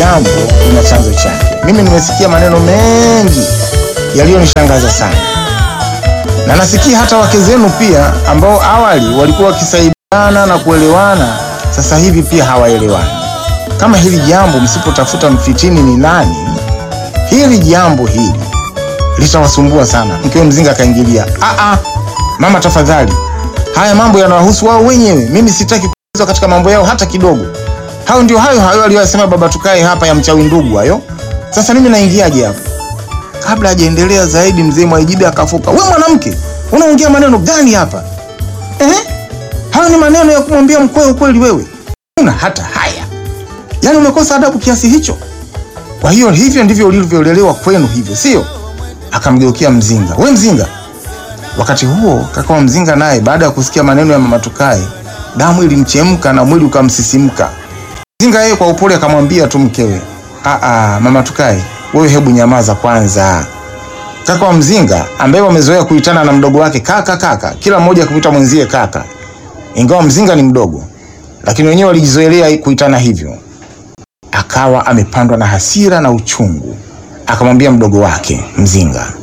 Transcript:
jambo lina chanzo chake. Mimi nimesikia maneno mengi yaliyonishangaza sana, na nasikia hata wake zenu pia ambao awali walikuwa wakisaidiana na kuelewana, sasa hivi pia hawaelewani. Kama hili jambo msipotafuta mfitini ni nani, hili jambo hili litawasumbua sana. Mkewe Mzinga akaingilia, "Ah ah, mama tafadhali, haya mambo yanawahusu wao wenyewe. Mimi sitaki kuingizwa katika mambo yao hata kidogo. Hao ndio hayo hayo aliyosema baba tukae hapa ya mchawi ndugu hayo. Sasa mimi naingiaje hapo?" Kabla hajaendelea zaidi, mzee Mwaijibe akafuka, "We mwanamke, unaongea maneno gani hapa eh? Hayo ni maneno ya kumwambia mkwe ukweli? Wewe una hata haya, yaani umekosa adabu kiasi hicho? Kwa hiyo hivyo ndivyo ulivyolelewa kwenu, hivyo sio?" Akamgeukia Mzinga, "We Mzinga." Wakati huo kaka wa Mzinga naye baada ya kusikia maneno ya mama Tukae, damu ilimchemka na mwili ukamsisimka. Mzinga yeye kwa upole akamwambia tu mkewe, "Aa, mama Tukae, wewe hebu nyamaza kwanza." Kaka wa Mzinga ambaye wamezoea kuitana na mdogo wake kaka kaka, kila mmoja kuita mwenzie kaka, ingawa Mzinga ni mdogo, lakini wenyewe walijizoelea kuitana hivyo. Akawa amepandwa na hasira na uchungu, akamwambia mdogo wake Mzinga,